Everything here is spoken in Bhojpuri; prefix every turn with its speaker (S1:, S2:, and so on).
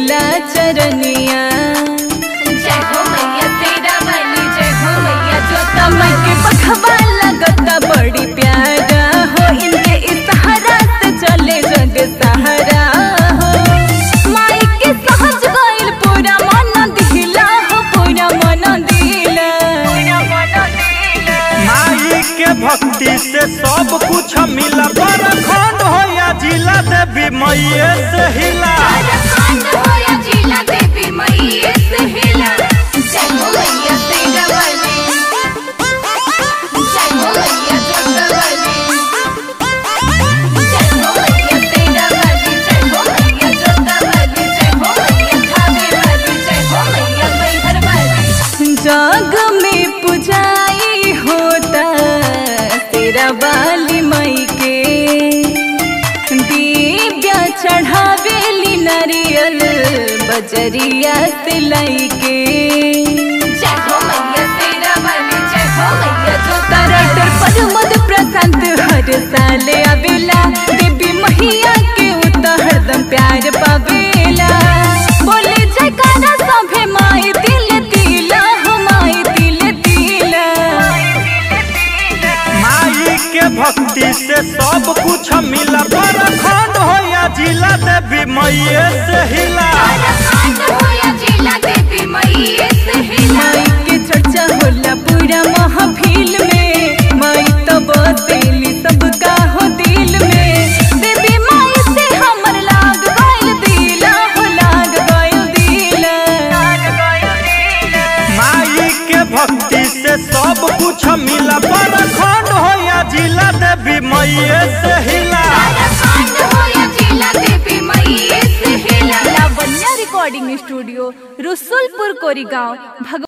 S1: आवेला चरनिया
S2: जय हो मैया तेरा वाली जय हो मैया जोता
S1: समय के पखवा लगता बड़ी प्यारा हो इनके इशारा से चले जग सहारा हो माई के सहज गइल पूरा मन दिला हो पूरा मन दिला
S3: माई के भक्ति से सब कुछ मिला पर खंड हो या जिला देवी मैये से हिला
S2: खान होया जिला देवी मैया से हिला जय हो मैया तेरा वाली जय हो मैया जोता वाली जय हो मैया तेरा वाली जय हो मैया जोता वाली जय हो मैया खावे वाली जय हो मैया मैहर वाली
S1: जग में पुजाई होता तेरा बाली मई के दिव्या चढ़ावेली नारियल बजरिया से लई के
S2: जय हो मैया तेरा वाली जय हो मैया जोता
S1: तरटर पर मद प्रशांत हर साल आवेला देवी मैया के उता हरदम प्यार पावेला बोले जयकारा सभे माई दिल दिला हो माई दिल दिला
S3: माई के भक्ति से सब कुछ मिला पर खंड हो या जिला देवी मैये से हिला
S2: खान होया जिला देवी मैया से हिला
S1: माई के चर्चा होला पूरा महफिल में माई तो बसेली सबका हो दिल में देवी माई से हमर लाग गइल दिला हो लाग गइल दिला
S3: माई के भक्ति से सब कुछ मिला पर खंड हो या जिला देवी मैये से हिला
S2: खान होया जिला देवी मैया से हिला
S1: लावण्या रिकॉर्डिंग स्टूडियो रसुलपुर कोरीगांव भगवान